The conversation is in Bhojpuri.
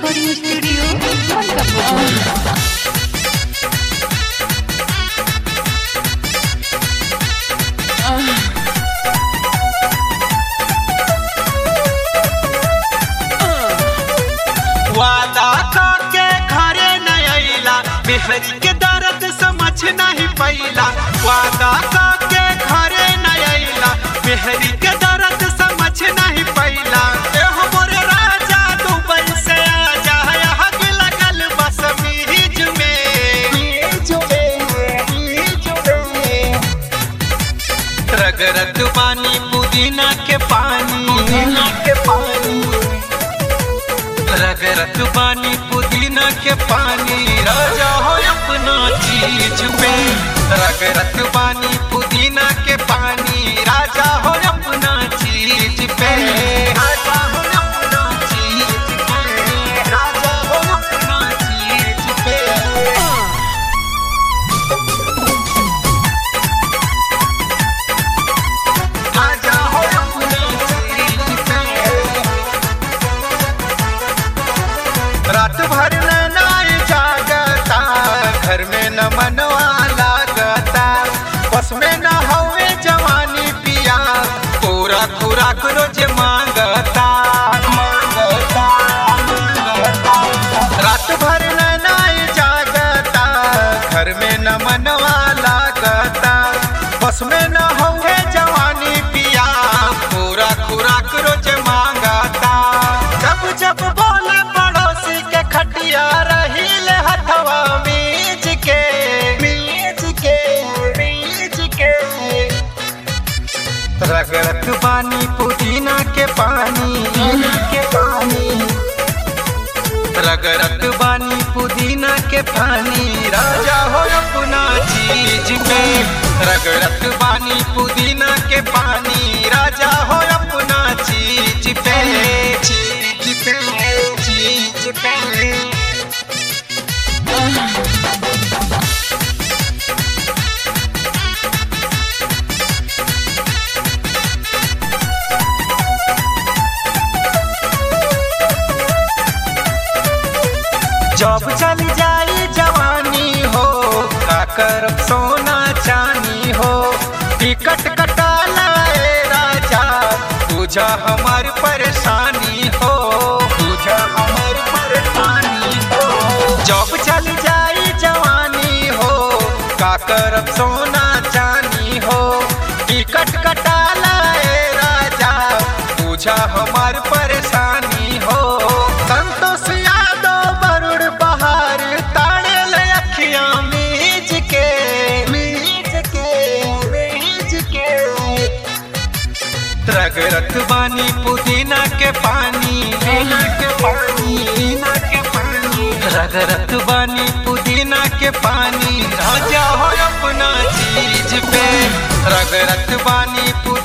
रिकॉर्डिंग स्टूडियो कपूर वादा के घरे न अइला बिहरी के दर्द समझ नहीं पैला वादा के घरे न अइला बिहरी के दर्द समझ नहीं पैला एहो मोरे राजा दुबई से आजा हग लगल बस मीज में मीज में मीज में रगरत पानी पुदीना के पानी पुदीना के पानी रगरत पानी पुदीना के पानी राजा हो अपना चीज पे रगरत पानी पुदीना के पानी राजा हो अपना चीज पे राजा हो अपना चीज पे राजा हो अपना चीज पे आजा हो अपना चीज पे रात भर नाई जागता घर में न मनवा लागता बस में न हवे जवानी पिया पूरा खुराक रोज मांगता मांगता, मांगता। रात भर नाई जागता घर में न मनवा लागता बस में न हवे जवानी पिया पूरा खुराक रोज मांगता जब जब बोले पड़ोसी के खटिया रहील हथवा मीज के मीज के मीज के रगरत पानी पुदीना के पानी के पानी रगरत बानी पुदीना के पानी राजा हो अपना चीज पे रगरत बानी पुदीना के पानी राजा हो अपना चीज पे चीज पे चीज पे जब चल जाई जवानी हो का करब सोना चानी हो टिकट कटा लाए राजा तुझा हमार परेशानी हो तुझा हमार परेशानी हो जब चल जाई जवानी हो का करब सोना चानी हो टिकट कटा लाए राजा तुझा हमार परेशानी हो संतोष यादव बरुड़ बहार ताड़े ले अखियां मीज के मीज के मीज के रगरत बानी पुदीना के पानी पुदीना के पानी पुदीना के पानी रगरत बानी पुदीना के पानी राजा हो अपना चीज पे रगरत बानी पुदीना